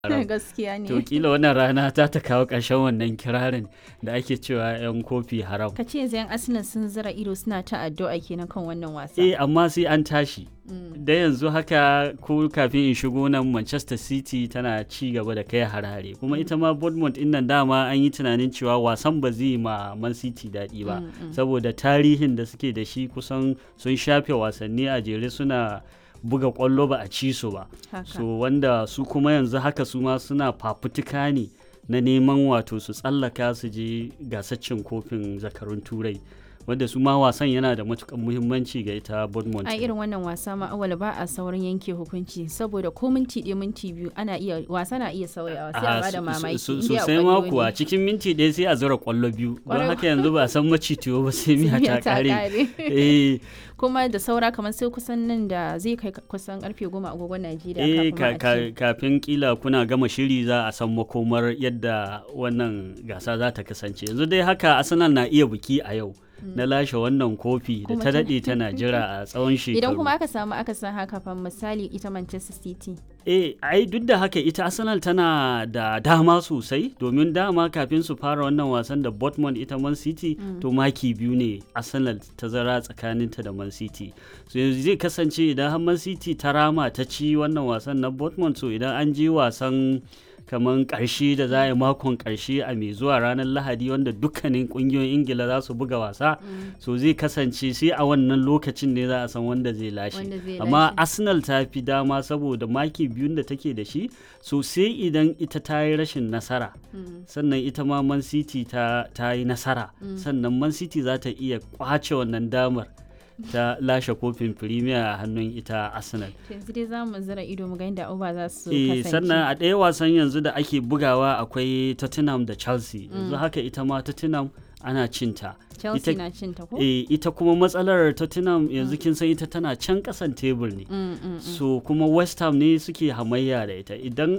gaskiya ne to kila wannan rana ta ta kawo ƙarshen wannan kirarin da ake cewa 'yan kofi haram ka ce yanzu yan arsenal sun zira ido suna ta addu'a kenan kan wannan wasa eh amma sai an tashi da yanzu haka ko kafin in shigo nan manchester city tana ci gaba da kai harare kuma ita ma bournemouth din nan dama an yi tunanin cewa wasan ba zai ma man city daɗi ba saboda tarihin da suke da shi kusan sun shafe wasanni a jere suna buga kwallo ba a ci su ba so wanda su kuma yanzu haka su ma suna fafutuka ne na neman wato su tsallaka su je gasaccin kofin zakarun turai wanda su ma wasan yana da matukan muhimmanci ga ita Bournemouth. A irin wannan wasa ma awal ba a saurin yanke hukunci saboda ko minti ɗaya minti biyu ana iya wasa na iya sauyawa sai a bada mamaki. Sosai ma kuwa cikin minti ɗaya sai a zura kwallo biyu don haka yanzu ba san macitiyo ba sai miya ta kare. kuma da saura kamar sai kusan nan da zai kai kusan karfe goma agogon Najeriya eh kafin kila kuna gama shiri za a san makomar yadda wannan gasa za ta kasance yanzu dai haka Arsenal na iya biki a yau. na lashe wannan kofi da ta daɗe tana jira a tsawon shekaru. Idan kuma aka samu aka san haka fa misali ita Manchester City. Eh, ai duk da haka ita Arsenal tana da dama sosai domin dama kafin su fara wannan wasan da Dortmund ita Man City mm. to maki biyu ne Arsenal ta zara tsakaninta da Man City. So yanzu zai kasance idan har Man City ta rama ta ci wannan wasan na Dortmund so idan an je wasan kamar ƙarshe da za a yi makon ƙarshe a mai zuwa ranar lahadi wanda dukkanin ƙungiyoyin ingila za su buga wasa so zai kasance sai a wannan lokacin ne za a san wanda zai lashe amma arsenal ta fi dama saboda maki biyun da take da shi so sai idan ita ta yi rashin nasara sannan ita ma man city ta yi nasara sannan man city za ta iya kwace wannan damar ta lashe kofin premier a hannun ita arsenal yanzu dai za mu zira ido mu ga inda uba za su kasance sannan a ɗaya wasan yanzu da ake bugawa akwai tottenham da chelsea yanzu haka ita ma tottenham ana cinta Chelsea na cinta ko? Eh, ita kuma matsalar Tottenham yanzu kin san ita tana can kasan tebur ne. Mm, mm, so kuma West Ham ne suke hamayya da ita. Idan